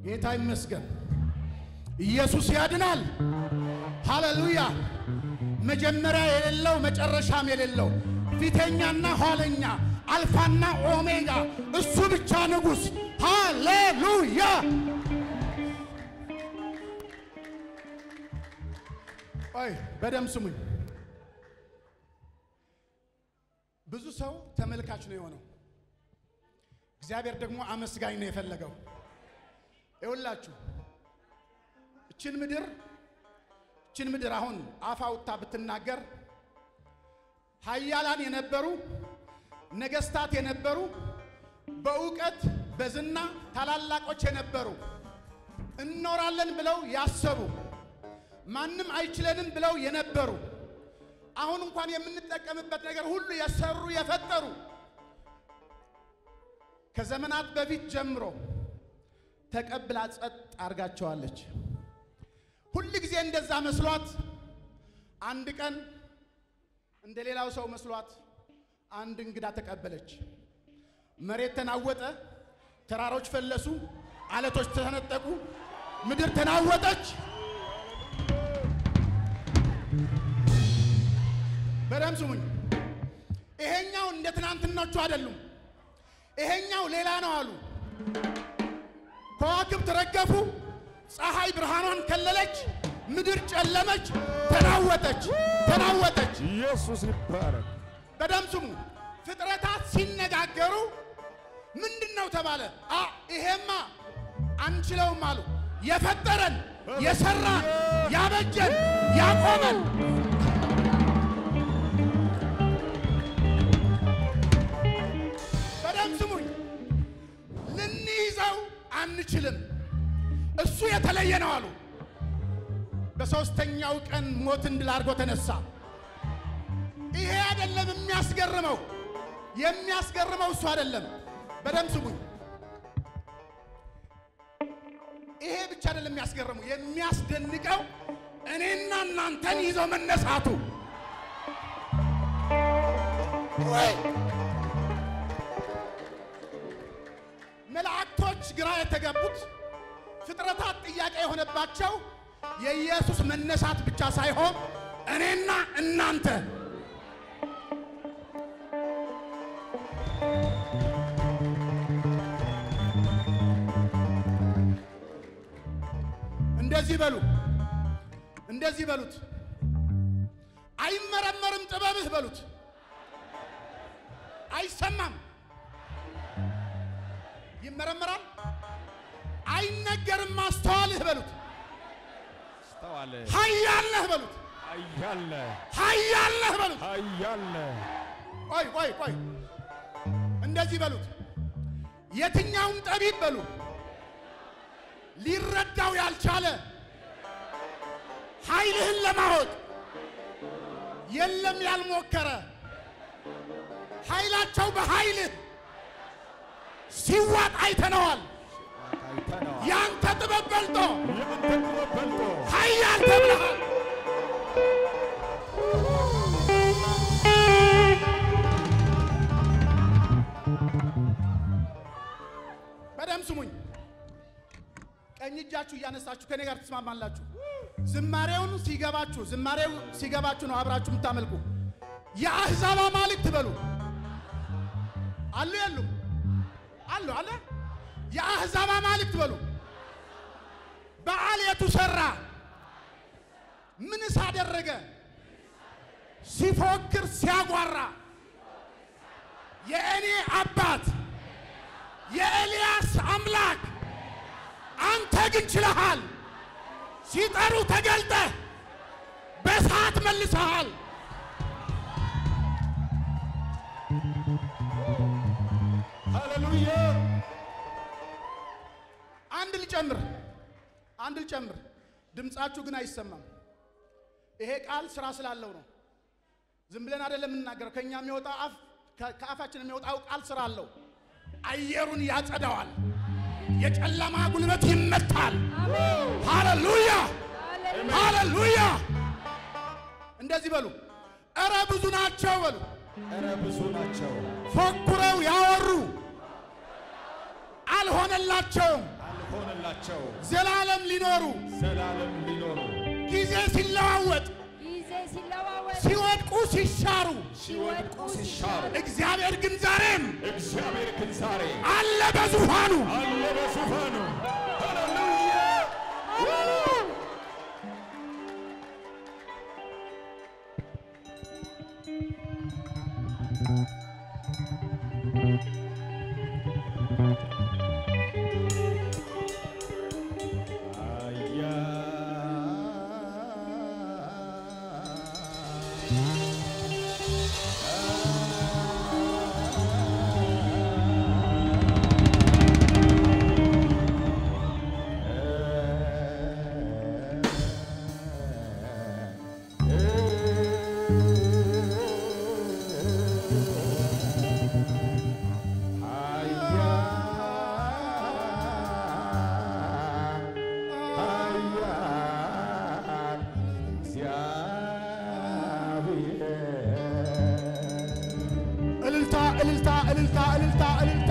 ጌታ ይመስገን። ኢየሱስ ያድናል። ሃሌሉያ። መጀመሪያ የሌለው መጨረሻም የሌለው ፊተኛና ኋለኛ አልፋና ኦሜጋ እሱ ብቻ ንጉሥ። ሃሌሉያ። አይ በደም ስሙኝ። ብዙ ሰው ተመልካች ነው የሆነው። እግዚአብሔር ደግሞ አመስጋኝ ነው የፈለገው። ይኸውላችሁ እችን ምድር እችን ምድር አሁን አፍ አውጥታ ብትናገር ኃያላን የነበሩ ነገስታት የነበሩ በእውቀት በዝና ታላላቆች የነበሩ እኖራለን ብለው ያሰቡ ማንም አይችለንም ብለው የነበሩ አሁን እንኳን የምንጠቀምበት ነገር ሁሉ የሰሩ የፈጠሩ ከዘመናት በፊት ጀምሮ ተቀብላ ጸጥ አድርጋቸዋለች። ሁል ጊዜ እንደዛ መስሏት አንድ ቀን እንደ ሌላው ሰው መስሏት አንድ እንግዳ ተቀበለች። መሬት ተናወጠ፣ ተራሮች ፈለሱ፣ አለቶች ተነጠቁ፣ ምድር ተናወጠች። በደም ስሙኝ። ይሄኛው እንደ ትናንትኖቹ አይደሉም። ይሄኛው ሌላ ነው አሉ። ከዋክብት ረገፉ፣ ፀሐይ ብርሃኗን ከለለች፣ ምድር ጨለመች፣ ተናወጠች፣ ተናወጠች። ኢየሱስ ይባረክ። በደም ስሙ። ፍጥረታት ሲነጋገሩ ምንድን ነው ተባለ? አ ይሄማ አንችለውም አሉ። የፈጠረን የሰራን ያበጀን ያቆመን በደም ስሙኝ። ልንይዘው አንችልም። እሱ የተለየ ነው አሉ። በሦስተኛው ቀን ሞትን ድል አድርጎ ተነሳ። ይሄ አይደለም የሚያስገርመው፣ የሚያስገርመው እሱ አይደለም። በደም ስሙኝ። ይሄ ብቻ አይደለም የሚያስገርመው፣ የሚያስደንቀው እኔና እናንተን ይዞ መነሳቱ ወይ መላእክቶች ግራ የተገቡት ፍጥረታት ጥያቄ የሆነባቸው የኢየሱስ መነሳት ብቻ ሳይሆን እኔና እናንተ እንደዚህ በሉ፣ እንደዚህ በሉት። አይመረመርም ጥበብህ በሉት። አይሰማም ይመረመራል። አይነገርም ማስተዋልህ በሉት። አስተዋለ ኃያል ነህ በሉት። ኃያል ኃያል ነህ በሉት። ኃያል ቆይ ቆይ ቆይ እንደዚህ በሉት። የትኛውም ጠቢብ በሉ ሊረዳው ያልቻለ ኃይልህን ለማወቅ የለም ያልሞከረ ኃይላቸው በኃይልህ ሲዋጥ አይተነዋል። አይተነዋል። ያንተ ጥበብ በልጦ ያንተ ጥበብ በልጦ ኃያል ተብለሃል። በደም ስሙኝ። ቀኝ እጃችሁ እያነሳችሁ ከኔ ጋር ትስማማላችሁ። ዝማሬውን ሲገባችሁ ዝማሬው ሲገባችሁ ነው አብራችሁ የምታመልኩ። የአሕዛብ አማልክት በሉ አሉ የሉም? አሉ አለ። የአሕዛብ አማልክት በሉ በዓል የቱ ሰራ? ምንስ አደረገ? ሲፎክር ሲያጓራ የእኔ አባት የኤልያስ አምላክ አንተ ግን ችለሃል። ሲጠሩ ተገልጠህ በሰዓት መልሰሃል። ሃሌሉያ አንድ ልጨምር፣ አንድ ልጨምር። ድምፃችሁ ግን አይሰማም። ይሄ ቃል ስራ ስላለው ነው። ዝም ብለን አይደለም የምናገረው። ከኛ የሚወጣ አፍ ከአፋችን የሚወጣው ቃል ስራ አለው። አየሩን ያጸዳዋል። የጨለማ ጉልበት ይመታል። ሃሌሉያ ሃሌሉያ። እንደዚህ በሉ፣ እረ ብዙ ናቸው በሉ። እረ ብዙ ናቸው ፎክረው ያወሩ አልሆነላቸውም። አልሆነላቸውም ያላቸው ዘላለም ሊኖሩ ዘላለም ሊኖሩ ጊዜ ሲለዋወጥ ጊዜ ሲለዋወጥ ሲወድቁ ሲሻሩ ሲወድቁ ሲሻሩ እግዚአብሔር ግን ዛሬም እግዚአብሔር ግን ዛሬ አለ በዙፋኑ። አለ በዙፋኑ። ሃሌሉያ እልልታ እልልታ እልልታ እልልታ እልልታ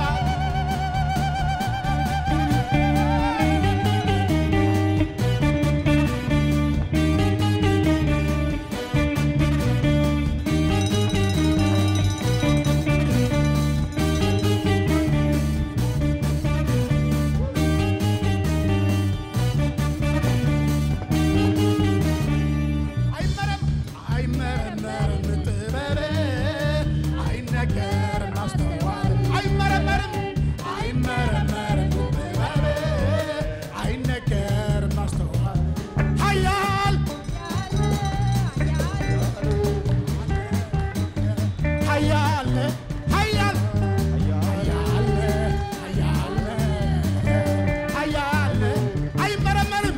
አይመረም አይመረመርም ጥበብ አይነገርም ማስተዋል አይመረመርም አይመረመርም ጥበብ አይነገርም ማስተዋል ኃያል ኃያል ኃያል ኃያል ኃያል ኃያል አይመረመርም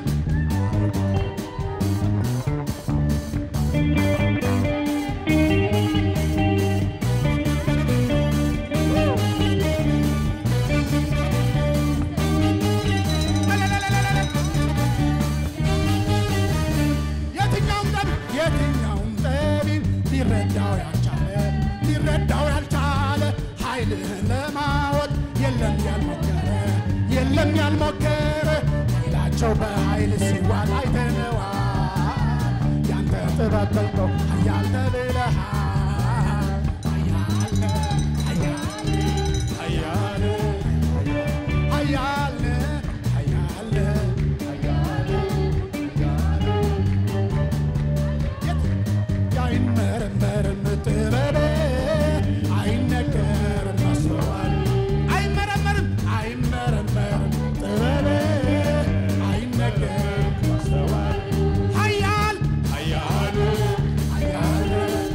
የትኛውም ጠቢብ የትኛውም ጠቢብ ሊረዳው ያልቻለ ሊረዳው ያልቻለ ኃይልህን ለማወቅ የለም ያልሞከረ የለም ያልሞከረ ኃይላቸው በኃይል ሲዋል አይተነዋል። ያንተ ጥበብ በልጦ ኃያል ተብለሃል። ኃያል ኃያል ኃያል ኃያል ኃያል ኃያል ኃያል አይመረመርም ጥበብ አይነገርም ማስተዋል አይመረመርም አይመረመርም ጥበብ አይነገርም ማስተዋል ኃያል ኃያል ኃያል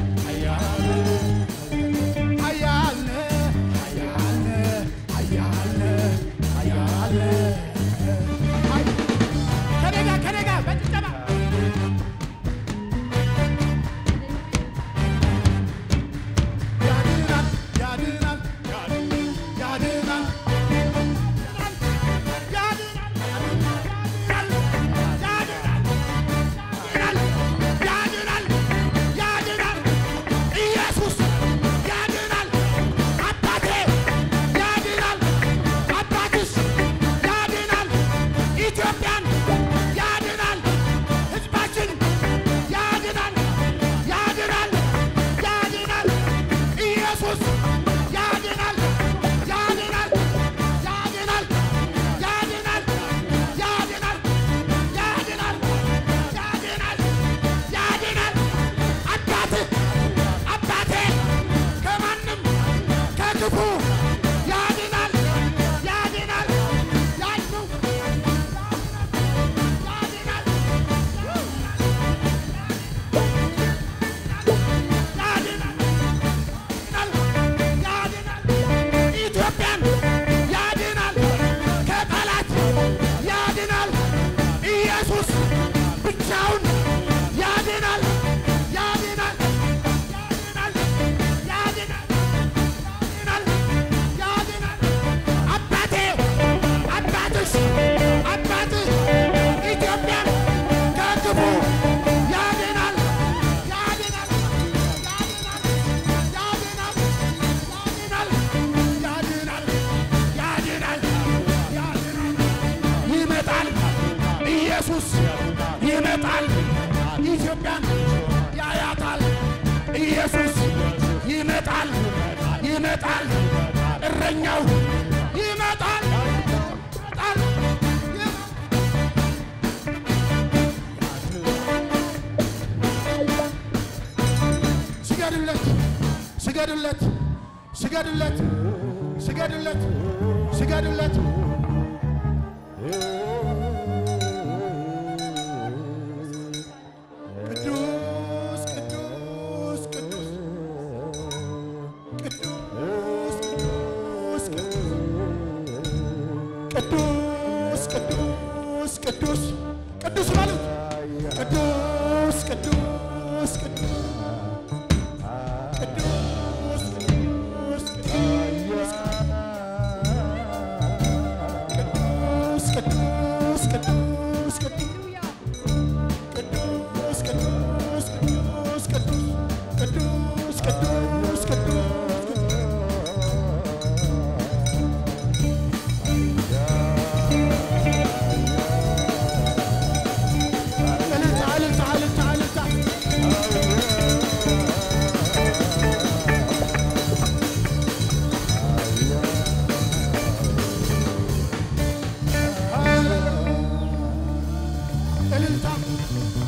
ኢትዮጵያን ያያታል። ኢየሱስ ይመጣል፣ ይመጣል፣ እረኛው ይመጣል፣ ይመጣል፣ ይመጣል። ስገዱለት፣ ስገዱለት፣ ስገዱለት፣ ስገዱለት፣ ስገዱለት። ቅዱስ ቅዱስ ቅዱስ ቅዱስ ቅዱስ ቅዱስ ቅዱስ ቅዱስ በሉት ቅዱስ ቅዱስ ቅዱስ ቅዱስ ቅዱስ ቅዱስ ቅዱስ ቅዱስ ቅዱስ ቅዱስ ቅዱስ ቅዱስ ቅዱስ ቅዱስ ቅዱስ እልልታ እልልታ እልልታ እልልታ እልልታ